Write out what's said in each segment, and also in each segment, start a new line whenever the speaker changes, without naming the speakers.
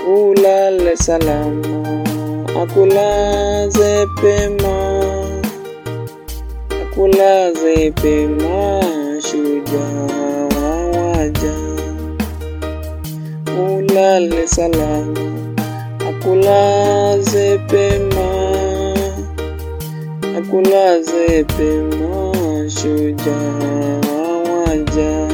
ulale salama, akulaze pema, akulaze pema, shujaa wa waja. Ulale salama, akulaze pema, akulaze pema, shujaa wa waja.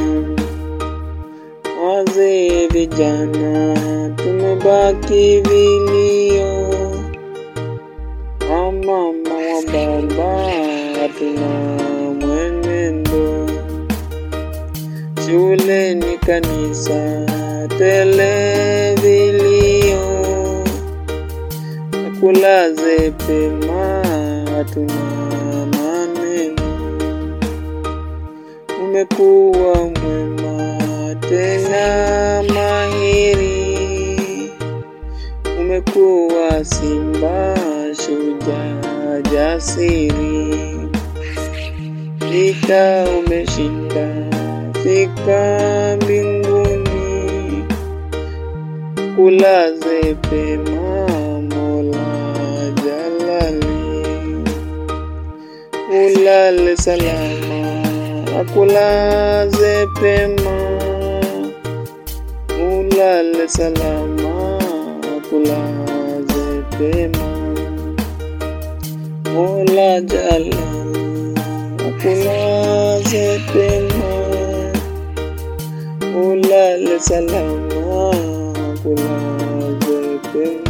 Wazee vijana tumebaki vilio, wamama wa baba hatuna mwenendo, shule ni kanisa tele vilio, akulaze pema hatuna maneno, umekuwa mwema tena mahiri, umekuwa simba shujaa jasiri, vita umeshinda, fika mbinguni, kulaze pema Mola Jalali, ulale salama, akulaze pema ulale salama, akulaze pema. Mola Jalali, akulaze pema, ulale salama, akulaze pema.